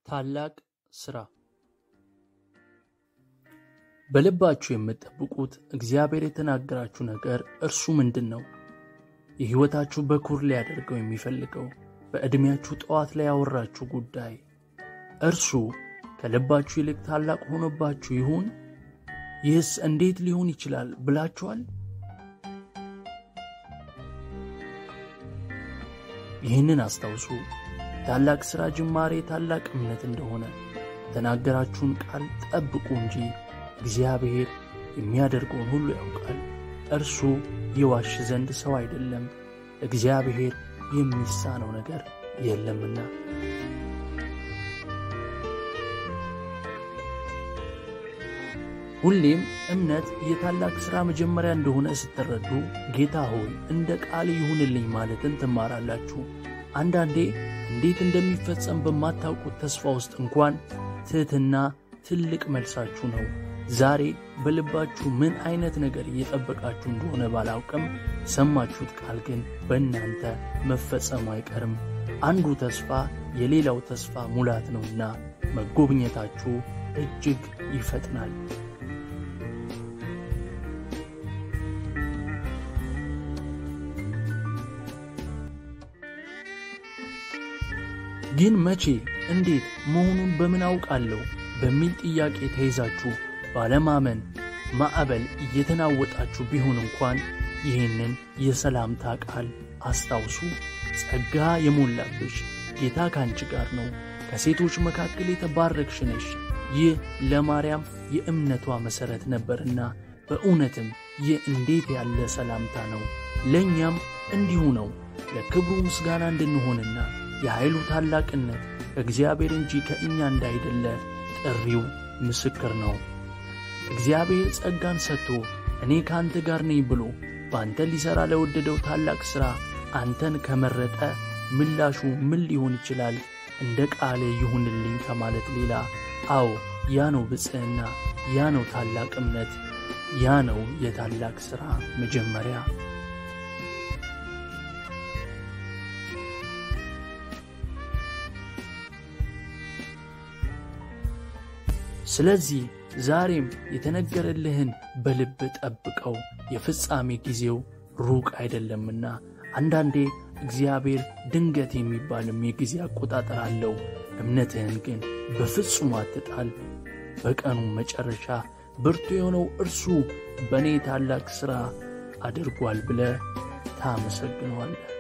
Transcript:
ታላቅ ሥራ በልባችሁ የምትጠብቁት እግዚአብሔር የተናገራችሁ ነገር እርሱ ምንድን ነው? የሕይወታችሁ በኩር ሊያደርገው የሚፈልገው በዕድሜያችሁ ጠዋት ላይ ያወራችሁ ጉዳይ እርሱ ከልባችሁ ይልቅ ታላቅ ሆኖባችሁ ይሁን? ይህስ እንዴት ሊሆን ይችላል ብላችኋል? ይህንን አስታውሱ። ታላቅ ሥራ ጅማሬ ታላቅ እምነት እንደሆነ የተናገራችሁን ቃል ጠብቁ እንጂ እግዚአብሔር የሚያደርገውን ሁሉ ያውቃል። እርሱ ይዋሽ ዘንድ ሰው አይደለም፣ እግዚአብሔር የሚሳነው ነገር የለምና። ሁሌም እምነት የታላቅ ሥራ መጀመሪያ እንደሆነ ስትረዱ ጌታ ሆይ እንደ ቃል ይሁንልኝ ማለትን ትማራላችሁ። አንዳንዴ እንዴት እንደሚፈጸም በማታውቁት ተስፋ ውስጥ እንኳን ትሕትና ትልቅ መልሳችሁ ነው። ዛሬ በልባችሁ ምን አይነት ነገር እየጠበቃችሁ እንደሆነ ባላውቅም የሰማችሁት ቃል ግን በእናንተ መፈጸሙ አይቀርም። አንዱ ተስፋ የሌላው ተስፋ ሙላት ነውና መጎብኘታችሁ እጅግ ይፈጥናል። ግን መቼ፣ እንዴት መሆኑን በምን አውቃለሁ በሚል ጥያቄ ተይዛችሁ ባለማመን ማዕበል እየተናወጣችሁ ቢሆን እንኳን ይህንን የሰላምታ ቃል አስታውሱ። ጸጋ የሞላብሽ ጌታ ካንቺ ጋር ነው፣ ከሴቶች መካከል የተባረክሽ ነሽ። ይህ ለማርያም የእምነቷ መሠረት ነበርና በእውነትም ይህ እንዴት ያለ ሰላምታ ነው! ለእኛም እንዲሁ ነው። ለክብሩ ምስጋና እንድንሆንና የኃይሉ ታላቅነት ከእግዚአብሔር እንጂ ከእኛ እንዳይደለ ጥሪው ምስክር ነው። እግዚአብሔር ጸጋን ሰጥቶ እኔ ከአንተ ጋር ነኝ ብሎ በአንተ ሊሠራ ለወደደው ታላቅ ሥራ አንተን ከመረጠ ምላሹ ምን ሊሆን ይችላል? እንደ ቃል ይሁንልኝ ከማለት ሌላ? አዎ ያ ነው ብፅዕና፣ ያ ነው ታላቅ እምነት፣ ያ ነው የታላቅ ሥራ መጀመሪያ። ስለዚህ ዛሬም የተነገረልህን በልብ ጠብቀው፣ የፍጻሜ ጊዜው ሩቅ አይደለምና። አንዳንዴ እግዚአብሔር ድንገት የሚባልም የጊዜ አቆጣጠር አለው። እምነትህን ግን በፍጹም አትጣል። በቀኑ መጨረሻ ብርቱ የሆነው እርሱ በእኔ ታላቅ ሥራ አድርጓል ብለህ ታመሰግነዋለህ።